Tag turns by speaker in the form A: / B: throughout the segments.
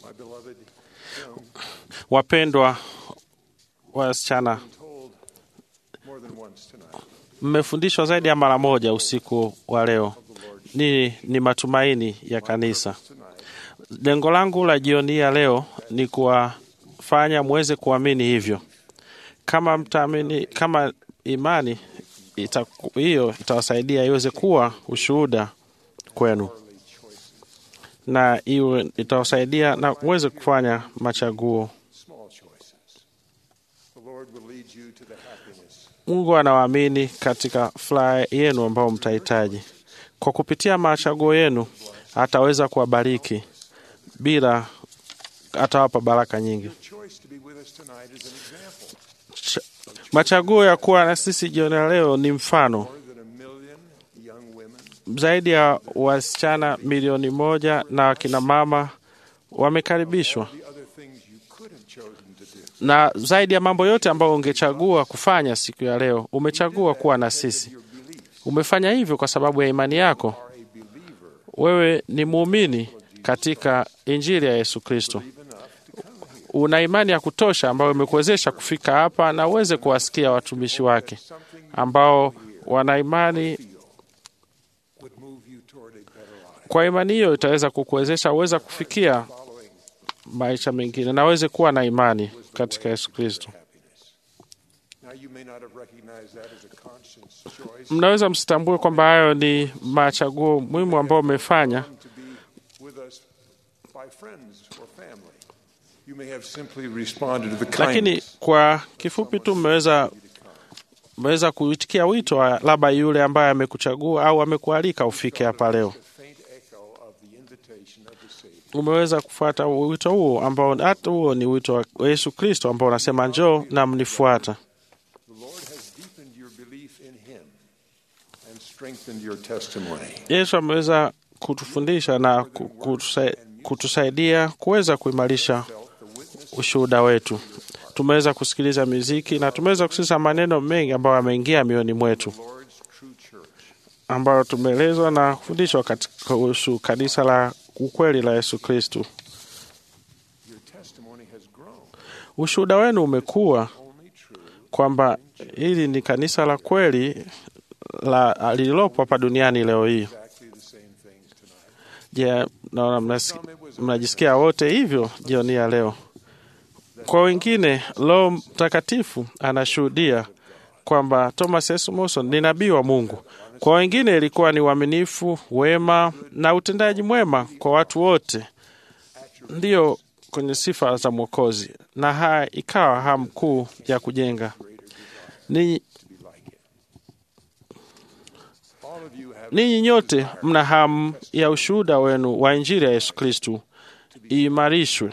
A: My beloved young
B: Wapendwa wasichana,
A: told more than once tonight
B: mmefundishwa zaidi ya mara moja usiku wa leo. Ni, ni matumaini ya kanisa. Lengo langu la jioni hii ya leo ni kuwafanya muweze kuamini hivyo. Kama mtaamini, kama imani itaku- hiyo itawasaidia iweze kuwa ushuhuda kwenu na iwe itawasaidia na muweze kufanya machaguo.
A: small choices. The Lord will lead you to the happiness
B: Mungu anawaamini katika furaha yenu ambao mtahitaji. Kwa kupitia machaguo yenu ataweza kuwabariki bila atawapa baraka nyingi.
A: choice to be with us tonight is an example.
B: Ch- Machaguo ya kuwa na sisi jioni ya leo ni mfano.
A: More than a million young women
B: Zaidi ya wasichana milioni moja na wakina mama wamekaribishwa,
A: the other things you could have chosen to do.
B: na zaidi ya mambo yote ambayo ungechagua kufanya siku ya leo, umechagua kuwa na sisi.
A: Your beliefs
B: Umefanya hivyo kwa sababu ya imani yako.
A: are a believer
B: Wewe ni muumini katika Injili ya Yesu Kristo.
A: enough to come here.
B: Una imani ya kutosha ambayo imekuwezesha kufika hapa na uweze kuwasikia watumishi wake
A: Something
B: ambao wana imani.
A: would move you toward a better life.
B: Kwa imani hiyo itaweza kukuwezesha uweze kufikia
A: Following
B: maisha mengine na uweze kuwa na imani katika Yesu Kristo.
A: happiness. Now you may not have recognized that as a conscience choice.
B: Mnaweza msitambue kwamba hayo ni machaguo muhimu ambayo umefanya,
A: to be with us by friends or family. You may have simply responded to the
B: lakini
A: kindness
B: kwa kifupi tu mmeweza mmeweza kuitikia wito wa labda yule ambaye amekuchagua au amekualika ufike hapa leo.
A: faint echo of the invitation of the Savior.
B: umeweza kufuata wito huo ambao hata huo ni wito wa Yesu Kristo ambao unasema njoo na mnifuata.
A: The Lord has deepened your belief in Him and strengthened your testimony.
B: Yesu ameweza kutufundisha na ku- kutusa- kutusaidia kuweza kuimarisha
A: Felt the witness
B: ushuhuda wetu. Tumeweza kusikiliza muziki na tumeweza kusikiliza maneno mengi ambayo yameingia mioyoni mwetu,
A: of the Lord's true church.
B: ambayo tumeelezwa na kufundishwa katika kuhusu kanisa la ukweli la Yesu Kristo.
A: Your testimony has grown.
B: Ushuhuda wenu umekuwa
A: Only true
B: kwamba hili ni kanisa la kweli la lililopo hapa duniani leo hii.
A: exactly the same things tonight.
B: Je, naona mnasi- mnajisikia wote hivyo jioni ya leo? Kwa wengine, Roho Mtakatifu anashuhudia kwamba Thomas S. Monson ni nabii wa Mungu. Kwa wengine ilikuwa ni uaminifu, wema na utendaji mwema kwa watu wote, ndiyo kwenye sifa za Mwokozi, na haya ikawa hamu kuu ya kujenga ninyi
A: All of you have
B: Ninyi nyote mna hamu ya ushuhuda wenu wa Injili ya Yesu Kristu iimarishwe.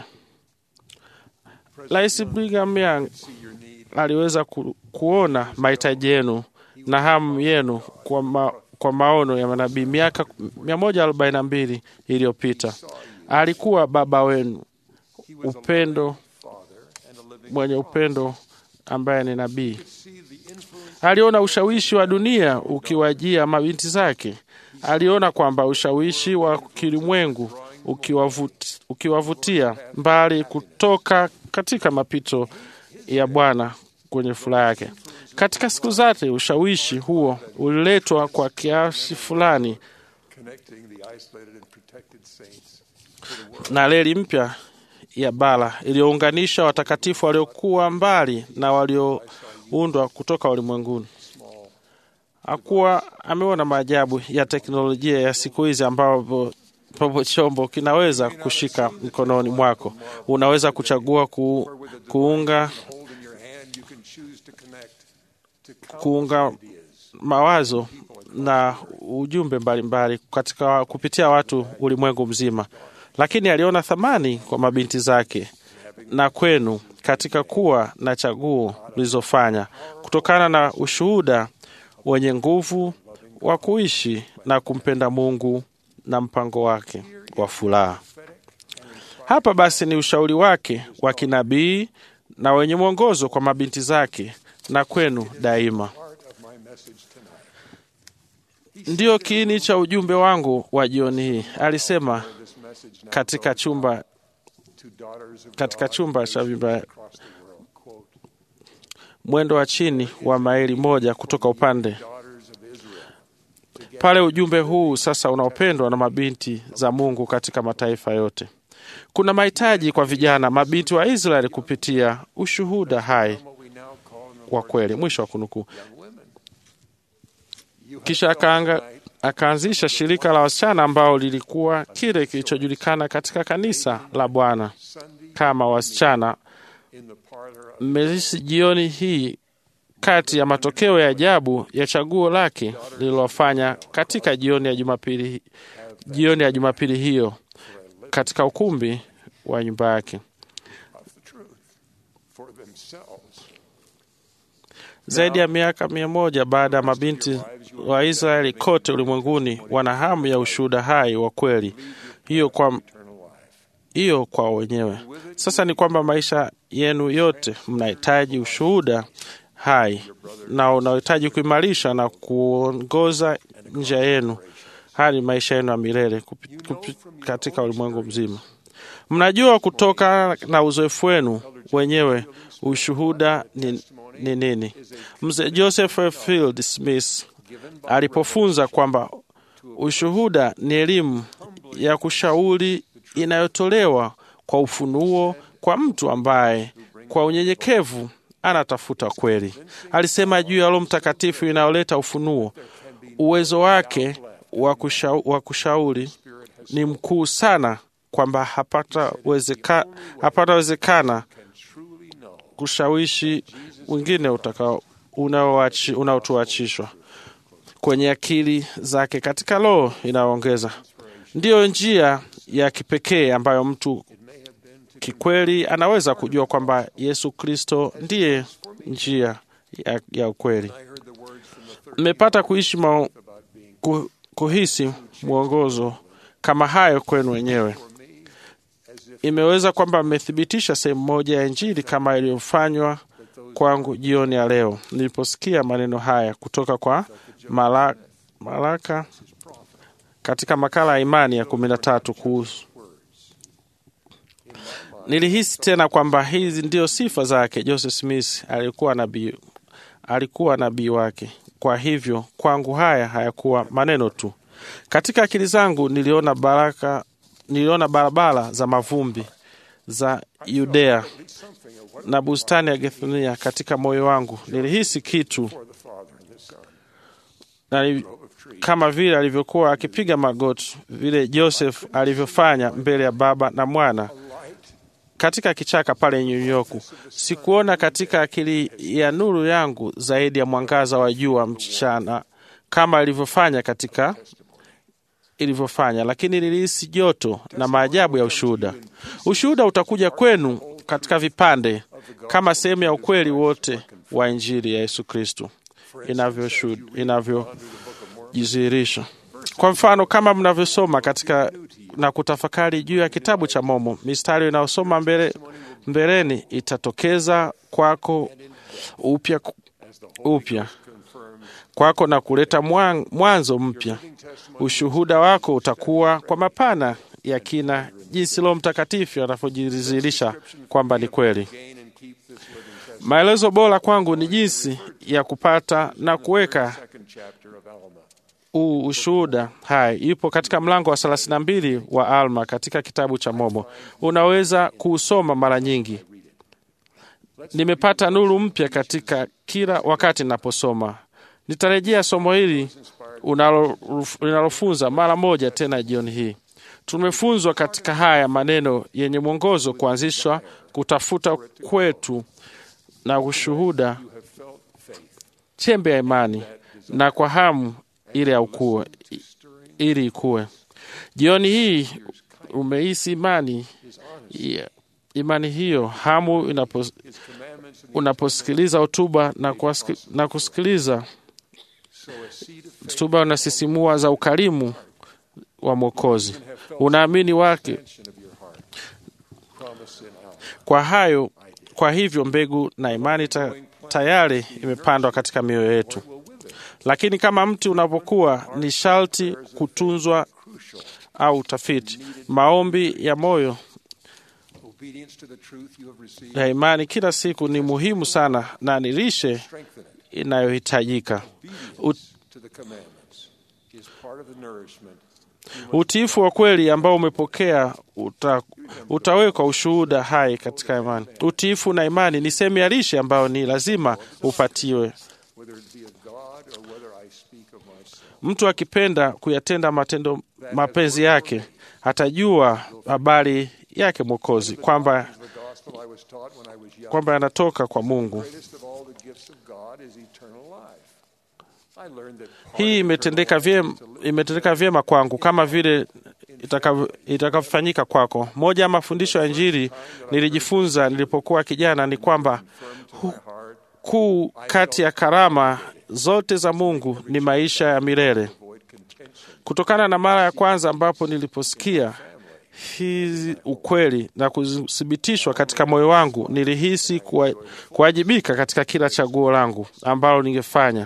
B: Rais Brigham Young
A: see your need.
B: aliweza ku, kuona mahitaji yenu na hamu yenu kwa, ma, kwa maono ya manabii miaka 142 iliyopita. Alikuwa baba wenu
A: He was
B: upendo,
A: a father and a living
B: mwenye upendo ambaye ni nabii.
A: see the influence
B: Aliona ushawishi wa dunia ukiwajia mabinti zake. Aliona kwamba ushawishi wa kilimwengu ukiwavut- ukiwavutia mbali kutoka katika mapito ya Bwana kwenye furaha yake. Katika siku zake, ushawishi huo uliletwa kwa kiasi fulani
A: connecting the isolated and protected saints to the world.
B: na reli mpya ya bara iliyounganisha watakatifu waliokuwa mbali na walioundwa kutoka ulimwenguni. Hakuwa ameona maajabu ya teknolojia ya siku hizi ambapo ambapo chombo kinaweza kushika mkononi mwako. Unaweza kuchagua ku, kuunga
A: Hold in your hand, you can choose to connect to
B: kuunga
A: ideas.
B: mawazo na ujumbe mbalimbali katika kupitia watu ulimwengu mzima, lakini aliona thamani kwa mabinti zake na kwenu katika kuwa na chaguo mlizofanya kutokana na ushuhuda wenye nguvu wa kuishi na kumpenda Mungu na mpango wake wa furaha. Hapa basi ni ushauri wake wa kinabii na wenye mwongozo kwa mabinti zake na kwenu daima.
A: Part of my message tonight.
B: Ndiyo kiini cha ujumbe wangu wa jioni hii, alisema
A: This message now
B: katika chumba
A: to daughters of
B: katika
A: God
B: chumba cha
A: raised
B: vibaya
A: across the world. Quote,
B: mwendo wa chini wa maili moja kutoka upande
A: daughters of Israel, together
B: pale. Ujumbe huu sasa unaopendwa na mabinti za Mungu katika mataifa yote. Kuna mahitaji kwa vijana mabinti wa Israeli kupitia ushuhuda hai
A: what we now call in the
B: wa kweli. Mwisho wa kunukuu.
A: young women. You have
B: Kisha
A: felt
B: akaanga,
A: tonight
B: akaanzisha shirika la wasichana ambao lilikuwa kile kilichojulikana katika kanisa la Bwana
A: Sunday
B: kama wasichana.
A: in the parlor of
B: Mmelisi jioni hii kati ya matokeo ya ajabu ya chaguo lake lililofanya katika jioni ya Jumapili, jioni ya Jumapili hiyo katika ukumbi wa nyumba yake.
A: of the truth for themselves.
B: Zaidi ya miaka mia moja baada ya mabinti wa Israeli kote ulimwenguni wana hamu ya ushuhuda hai wa kweli hiyo kwa,
A: Eternal life.
B: hiyo kwa wenyewe. Sasa ni kwamba maisha yenu yote mnahitaji ushuhuda hai na unahitaji kuimarisha na kuongoza njia yenu hadi maisha yenu ya milele kupi- kupi- katika ulimwengu mzima. Mnajua kutoka na uzoefu wenu wenyewe ushuhuda ni, ni nini. Mzee Joseph F. Field Smith alipofunza kwamba ushuhuda ni elimu ya kushauri inayotolewa kwa ufunuo kwa mtu ambaye kwa unyenyekevu anatafuta kweli. Alisema juu ya Roho Mtakatifu inayoleta ufunuo, uwezo wake wa kusha- wa kushauri ni mkuu sana kwamba hapatawezeka- hapatawezekana
A: Can truly know
B: kushawishi wengine utakao- unaoachi- unaotuachishwa kwenye akili zake katika roho inayoongeza. Ndiyo njia ya kipekee ambayo mtu kikweli anaweza kujua kwamba Yesu Kristo ndiye njia ya, ya ukweli.
A: I heard the words from the third
B: Mmepata kuishi mao,
A: about being
B: ku, kuhisi mwongozo kama hayo kwenu wenyewe.
A: for me as if
B: Imeweza kwamba mmethibitisha sehemu moja ya Injili kama iliyofanywa kwangu jioni ya leo niliposikia maneno haya kutoka kwa mala, Malaka katika makala ya imani ya kumi na tatu kuhusu Nilihisi tena kwamba hizi ndio sifa zake. Joseph Smith alikuwa nabii, alikuwa nabii wake. Kwa hivyo kwangu haya hayakuwa maneno tu. Katika akili zangu niliona baraka, niliona barabara za mavumbi za Yudea
A: something of what
B: na bustani ya Gethsemane katika moyo wangu. Nilihisi kitu
A: for the Father and the Son,
B: na ni-
A: grove of trees,
B: kama vile alivyokuwa akipiga magoti, vile Joseph alivyofanya mbele ya Baba na Mwana
A: light
B: katika kichaka pale New York. Sikuona katika akili ya nuru yangu zaidi ya mwangaza wa jua mchana kama ilivyofanya katika ilivyofanya, lakini nilihisi joto na maajabu ya ushuhuda. Ushuhuda utakuja kwenu katika vipande kama sehemu ya ukweli wote wa Injili ya Yesu Kristo inavyoshuhuda- inavyojidhihirisha. Kwa mfano, kama mnavyosoma katika na kutafakari juu ya kitabu cha Momo, mistari inayosoma mbele, mbeleni itatokeza kwako upya upya kwako na kuleta mwan- mwanzo mpya. Ushuhuda wako utakuwa kwa mapana ya kina, jinsi Roho Mtakatifu anavyojidhihirisha kwamba ni kweli.
A: gain and keep this living testament.
B: Maelezo bora kwangu ni jinsi ya kupata na kuweka
A: Second chapter of Alma.
B: huu ushuhuda hai ipo katika mlango wa 32 wa Alma katika kitabu cha Momo. Unaweza kuusoma mara nyingi. Nimepata nuru mpya katika kila wakati ninaposoma. Nitarejea somo hili unalo- linalofunza mara moja tena jioni hii. Tumefunzwa katika haya maneno yenye mwongozo kuanzishwa kutafuta kwetu na ushuhuda
A: You have felt faith
B: chembe ya imani na kwa hamu ili ya ukue, ili ikue. Jioni hii umehisi imani ya- imani hiyo hamu inapo,
A: His commandments and
B: unaposikiliza hotuba na, kuwasiki- na kusikiliza
A: so a seed of faith
B: hotuba unasisimua za ukarimu wa Mwokozi, unaamini wake
A: extension of your heart. Promise in Alma.
B: kwa hayo. Kwa hivyo mbegu na imani ta, tayari imepandwa katika mioyo yetu,
A: Will wither.
B: lakini kama mti unapokuwa ni sharti kutunzwa
A: Crucial.
B: au utafiti. Maombi ya moyo
A: Obedience to the truth you have received,
B: ya imani kila siku ni muhimu sana na ni lishe
A: strengthen it.
B: inayohitajika. U-
A: To the commandments is part of the nourishment.
B: Utiifu wa kweli ambao umepokea uta, utawekwa ushuhuda hai katika imani. Utiifu na imani ni sehemu ya lishe ambayo ni lazima upatiwe.
A: whether it be of God or whether I speak of myself.
B: Mtu akipenda kuyatenda matendo mapenzi yake atajua habari yake Mwokozi kwamba
A: The gospel I was taught when I was young.
B: kwamba yanatoka kwa Mungu.
A: greatest of all the gifts of God is eternal life. I learned that part
B: Hii
A: of
B: imetendeka
A: eternal
B: vyema,
A: life is to live
B: imetendeka vyema kwangu kama vile itakavyo- itakavyofanyika kwako. Moja ya mafundisho ya Injili nilijifunza nilipokuwa kijana ni kwamba
A: firm to my heart,
B: kuu kati ya karama zote za Mungu ni maisha ya milele.
A: avoid contention.
B: Kutokana na mara ya kwanza ambapo niliposikia hii ukweli na kuthibitishwa katika moyo wangu, nilihisi kuwa- kuwajibika katika kila chaguo langu ambalo ningefanya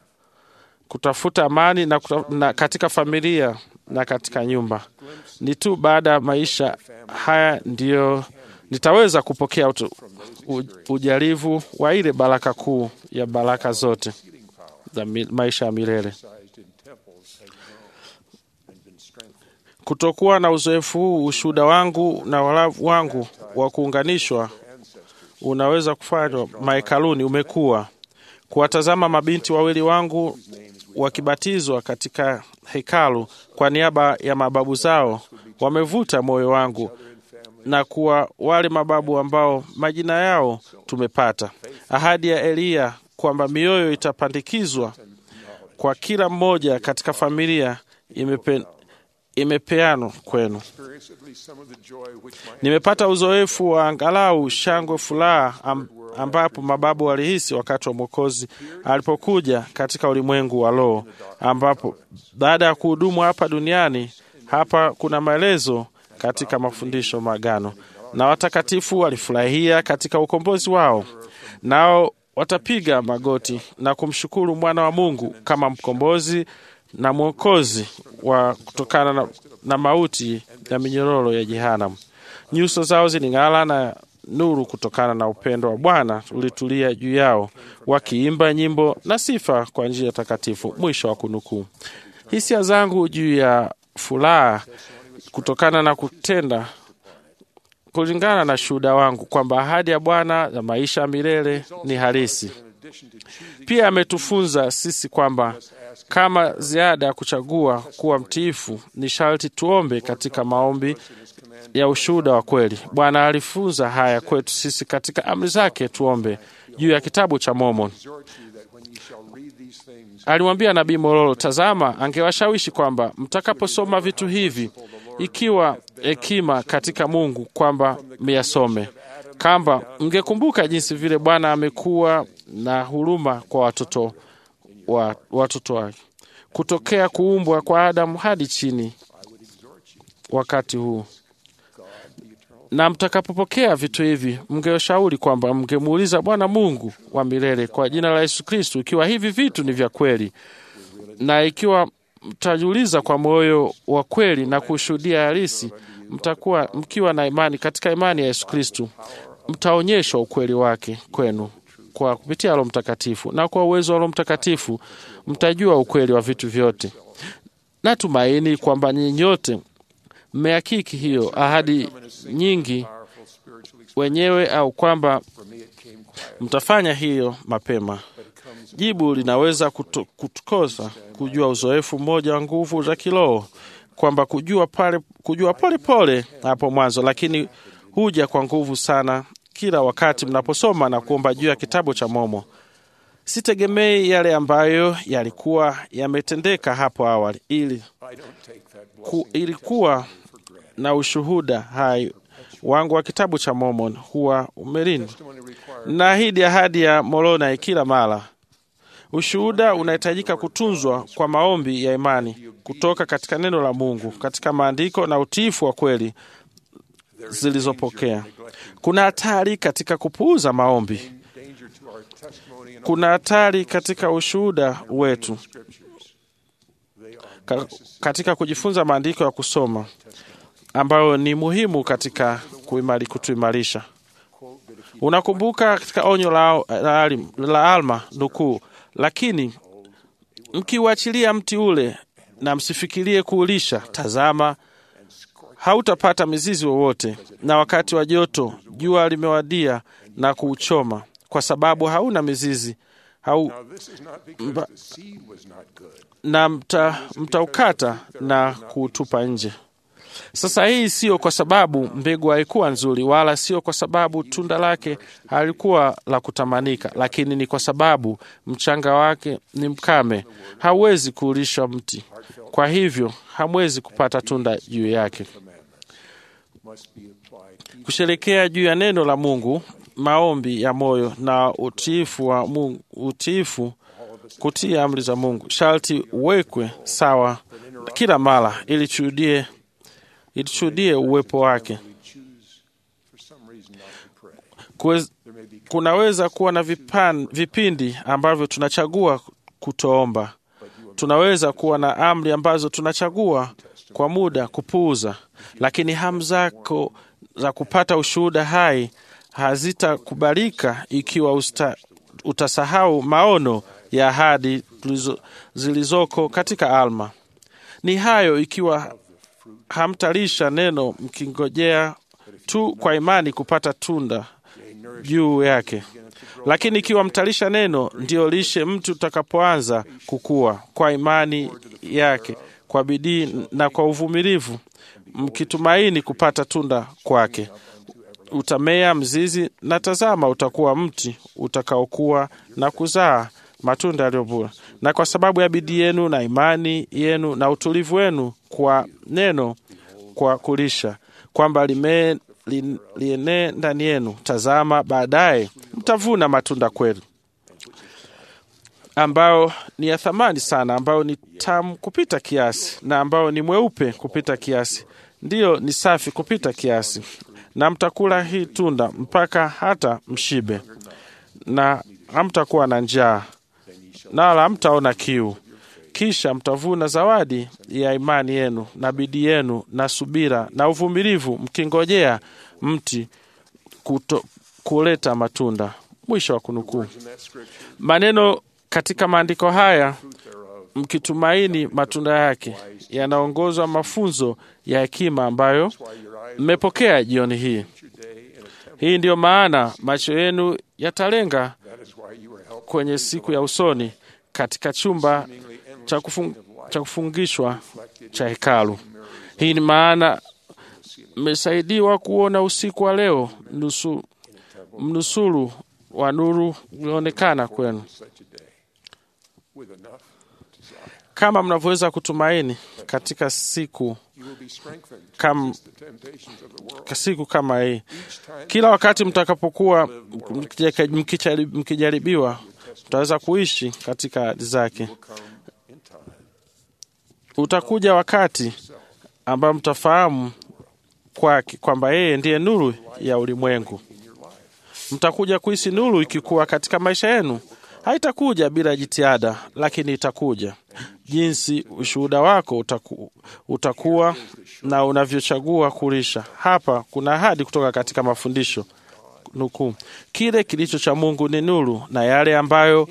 B: kutafuta amani na, kuta, na katika familia na katika nyumba. Ni tu baada ya maisha haya ndiyo nitaweza kupokea utu, u, ujarivu wa ile baraka kuu ya baraka zote za mi, maisha ya milele.
A: Exercised in temples has grown and been strengthened.
B: Kutokuwa na uzoefu huu, ushuhuda wangu na walavu wangu wa kuunganishwa unaweza kufanywa mahekaluni umekuwa. Kuwatazama mabinti wawili wangu wakibatizwa katika hekalu kwa niaba ya mababu zao wamevuta moyo wangu na kuwa wale mababu ambao majina yao tumepata. Ahadi ya Eliya kwamba mioyo itapandikizwa kwa kila mmoja katika familia imepe, imepeanwa kwenu.
A: Experience at least some of the joy which my
B: Nimepata uzoefu wa angalau shangwe, furaha am, ambapo mababu walihisi wakati wa Mwokozi alipokuja katika ulimwengu wa roho, ambapo baada ya kuhudumu hapa duniani, hapa kuna maelezo katika mafundisho magano, na watakatifu walifurahia katika ukombozi wao, nao watapiga magoti na kumshukuru mwana wa Mungu kama mkombozi na mwokozi wa kutokana na, na mauti ya minyororo ya jehanamu. Nyuso zao ziling'ala na nuru kutokana na upendo wa Bwana ulitulia juu yao, wakiimba nyimbo na sifa kwa njia takatifu. Mwisho wa kunukuu. Hisia zangu juu ya furaha kutokana na kutenda kulingana na shuhuda wangu kwamba ahadi ya Bwana ya maisha ya milele ni halisi.
A: in addition to choosing
B: Pia ametufunza sisi kwamba kama ziada ya kuchagua kuwa mtiifu, ni sharti tuombe katika maombi ya ushuhuda wa kweli. Bwana alifunza haya kwetu sisi katika amri zake tuombe juu ya kitabu cha Mormon.
A: exhort you that when you shall read these things,
B: Alimwambia nabii Mororo, tazama, angewashawishi kwamba mtakaposoma vitu hivi, ikiwa hekima katika Mungu, kwamba myasome, kamba mngekumbuka jinsi vile Bwana amekuwa na huruma kwa watoto wa watoto wake kutokea kuumbwa kwa Adamu hadi chini wakati huu na mtakapopokea vitu hivi, mngeshauri kwamba mngemuuliza Bwana Mungu wa milele kwa jina la Yesu Kristu, ikiwa hivi vitu ni vya kweli, na ikiwa mtajiuliza kwa moyo wa kweli na kushuhudia halisi, mtakuwa mkiwa na imani katika imani ya Yesu Kristu, mtaonyeshwa ukweli wake kwenu kwa kupitia Roho Mtakatifu, na kwa uwezo wa Roho Mtakatifu mtajua ukweli wa vitu vyote. Natumaini kwamba nyinyi nyote mmehakiki hiyo ahadi nyingi
A: powerful spiritual
B: wenyewe au kwamba
A: for me it came quiet,
B: mtafanya hiyo mapema.
A: but it comes
B: Jibu linaweza kutu- kutukosa kujua uzoefu mmoja wa nguvu za kiroho, kwamba kujua pale kujua pole pole hapo mwanzo, lakini huja kwa nguvu sana kila wakati mnaposoma na kuomba juu ya kitabu cha Momo. Sitegemei yale ambayo yalikuwa yametendeka hapo awali, ili
A: I don't take that
B: ku,
A: blessing
B: ilikuwa
A: for granted.
B: na ushuhuda hai wangu wa kitabu cha Mormon huwa umelindwa
A: Testimony requires
B: naahidi ahadi ya Moroni kila mara. Ushuhuda unahitajika kutunzwa kwa maombi ya imani kutoka katika neno la Mungu, katika maandiko na utiifu wa kweli zilizopokea. Kuna hatari katika kupuuza maombi.
A: danger to our testimony and
B: Kuna hatari katika ushuhuda wetu,
A: scriptures. They are
B: ka- katika kujifunza maandiko ya kusoma. ambayo ni muhimu katika kuimari, kutuimarisha. Unakumbuka katika onyo la, la, la Alma nukuu, lakini mkiuachilia mti ule na msifikirie kuulisha, tazama, hautapata mizizi wowote, na wakati wa joto jua limewadia na kuuchoma, kwa sababu hauna mizizi hau,
A: Now, this is not because the seed was not good.
B: na mta, mtaukata na kuutupa nje. Sasa hii sio kwa sababu mbegu haikuwa nzuri, wala sio kwa sababu tunda lake halikuwa la kutamanika, lakini ni kwa sababu mchanga wake ni mkame, hauwezi kuulisha mti, kwa hivyo hamwezi kupata tunda juu yake.
A: Must be applied
B: Kusherekea juu ya neno la Mungu, maombi ya moyo na utiifu wa Mungu, utiifu kutii amri za Mungu sharti uwekwe sawa kila mara ili tushuhudie ili tushuhudie uwepo wake.
A: we choose for some reason not to pray.
B: Kuwez,
A: There may be
B: kunaweza kuwa na vipan, vipindi ambavyo tunachagua kutoomba. Tunaweza kuwa na amri ambazo tunachagua kwa muda kupuuza, lakini hamu zako za kupata ushuhuda hai hazitakubalika ikiwa usta, utasahau maono ya ahadi tulizo- zilizoko katika Alma. Ni hayo ikiwa hamtalisha neno mkingojea tu kwa imani kupata tunda juu yake. Lakini ikiwa mtalisha neno, ndiyo lishe mtu utakapoanza kukua kwa imani yake, kwa bidii na kwa uvumilivu, mkitumaini kupata tunda kwake. Utamea mzizi, na tazama, utakuwa mti utakaokuwa na kuzaa matunda yaliyo bora. Na kwa sababu ya bidii yenu na imani yenu na utulivu wenu kwa neno, kwa kulisha kwamba lime li- lienee ndani yenu, tazama, baadaye mtavuna matunda kweli, ambao ni ya thamani sana, ambao ni tamu kupita kiasi, na ambao ni mweupe kupita kiasi, ndiyo ni safi kupita kiasi. Na mtakula hii tunda mpaka hata mshibe, na hamtakuwa na njaa, na wala hamtaona kiu. Kisha mtavuna zawadi ya imani yenu na bidii yenu na subira na uvumilivu, mkingojea mti kuto, kuleta matunda. Mwisho wa kunukuu.
A: in that scripture
B: Maneno katika maandiko haya, mkitumaini matunda yake, yanaongozwa mafunzo ya hekima ambayo
A: why your eyes
B: mmepokea jioni hii.
A: your day and attempt.
B: Hii ndiyo maana macho yenu yatalenga
A: That is why you were helped
B: kwenye siku ya usoni katika chumba
A: seemingly endless
B: cha, kufung,
A: of life
B: cha kufungishwa cha hekalu. Hii ni maana mmesaidiwa kuona usiku wa leo, nusu, mnusuru wa nuru ulioonekana kwenu,
A: such a day with enough desire.
B: kama mnavyoweza kutumaini katika siku,
A: You will be strengthened
B: kam,
A: against the temptations of the world.
B: siku kama hii.
A: Each time
B: Kila wakati mtakapokuwa mkija- mkichari- mkijaribiwa, mtaweza kuishi katika ahadi zake.
A: come in time,
B: Utakuja wakati ambao mtafahamu kwake kwamba yeye ndiye nuru ya ulimwengu.
A: in your life.
B: Mtakuja kuhisi nuru ikikuwa katika maisha yenu. Haitakuja bila jitihada, lakini itakuja jinsi ushuhuda wako utaku, utakuwa na unavyochagua kulisha. Hapa kuna ahadi kutoka katika mafundisho nukuu, kile kilicho cha Mungu ni nuru, na yale ambayo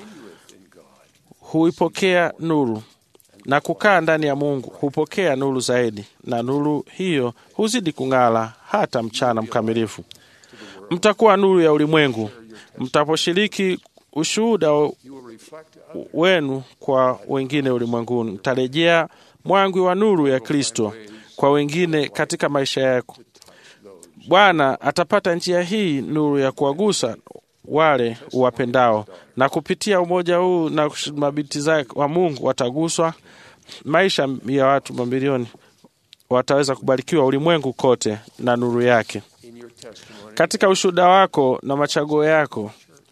B: huipokea nuru na kukaa ndani ya Mungu hupokea nuru zaidi, na nuru hiyo huzidi kung'ala hata mchana mkamilifu. Mtakuwa nuru ya ulimwengu mtaposhiriki ushuhuda
A: You will reflect others
B: wenu kwa wengine ulimwenguni. Mtarejea mwangwi wa nuru ya Kristo kwa wengine katika maisha yako. Bwana atapata njia hii nuru ya kuwagusa wale uwapendao, na kupitia umoja huu na mabinti zake wa Mungu wataguswa. Maisha ya watu mamilioni wataweza kubarikiwa ulimwengu kote na nuru yake.
A: in your testimony
B: Katika ushuhuda wako na machaguo yako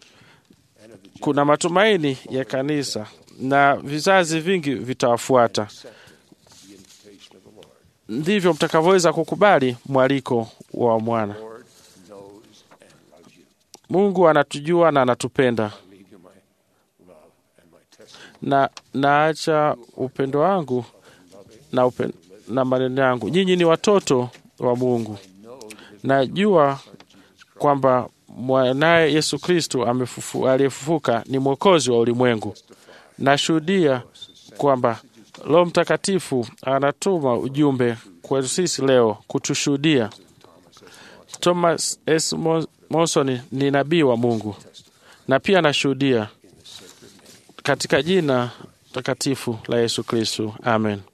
B: kuna matumaini ya kanisa na vizazi vingi vitawafuata.
A: the invitation of the Lord.
B: Ndivyo mtakavyoweza kukubali mwaliko wa mwana.
A: Lord knows and loves you.
B: Mungu anatujua na anatupenda,
A: I leave you my love and my testimony.
B: na naacha upendo wangu na, upen, na maneno yangu. Nyinyi ni watoto wa Mungu. Najua kwamba mwanaye Yesu Kristo amefufu- aliyefufuka ni mwokozi wa ulimwengu. Nashuhudia kwamba Roho Mtakatifu anatuma ujumbe kwetu sisi leo kutushuhudia. Thomas S. Mo- Monson ni nabii wa Mungu na pia anashuhudia katika jina takatifu la Yesu Kristo, amen.